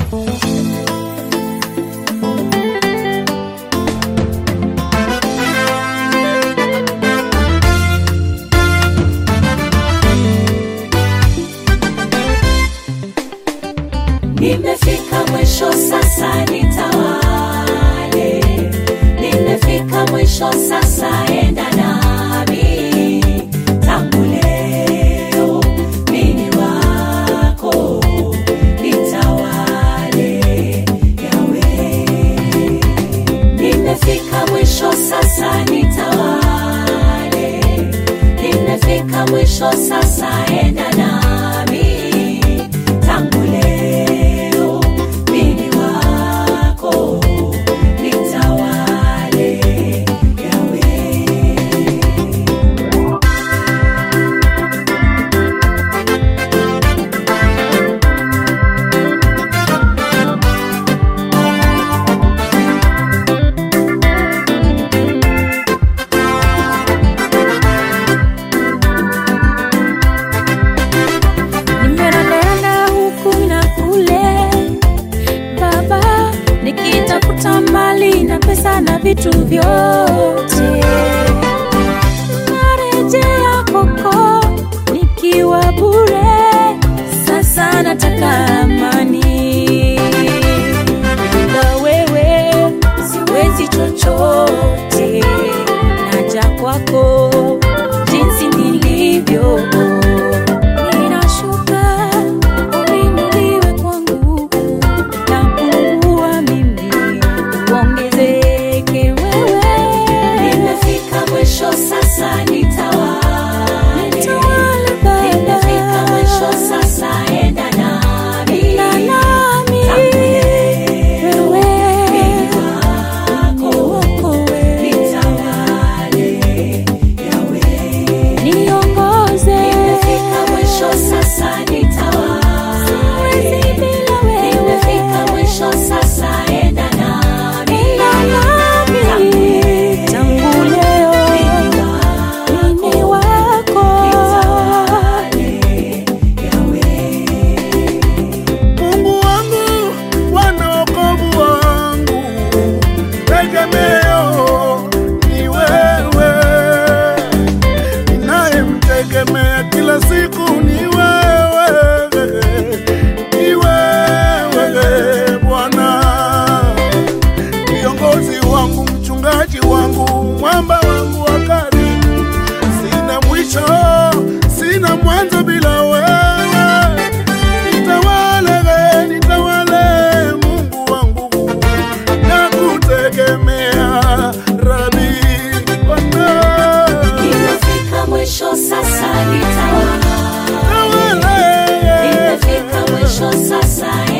Nimefika mwisho sasa nitawale, nimefika mwisho sasa enda nami, tangu leo mimi wako nitawale yawe. Nimefika mwisho sasa nitawale, nimefika mwisho sasa enda nami, tangu leo mimi wako nitawale yawe. nimerandaranda huku na kule baba nikitafuta mali na pesa na vitu vyote narejea koko nikiwa bure sasa nataka amani na wewe siwezi chochote naja kwako jinsi nilivyo ninashuka uinuliwe kwangu napungua mimi uongezeke wewe Nimefika mwisho sasa nitawale. Nitawale Baba. Nimefika mwisho sasa enda nami. Na nami. Tangu leo Wewe. mimi Ni wako wako wewe. nitawale yawe. niongoze Nimefika mwisho sasa nitawale. Siwezi bila wewe. Nimefika mwisho sasa enda nami. Na nami. Tangu leo Tangu leo. mimi Mimi wako wako nitawale yawe. Mungu wangu, Bwana wokovu wangu, tegemeo ni wewe, ninayemtegemea kila siku ni wewe, ni wewe Bwana, kiongozi wangu, mchungaji wangu, mwamba wangu wa karibu, sina mwisho, sina mwanzo bila wewe nitawale, nitawale Mungu wangu, nakutegemea Rabi Bwana. Nimefika mwisho sasa nitawale. Tawale, Nimefika mwisho sasa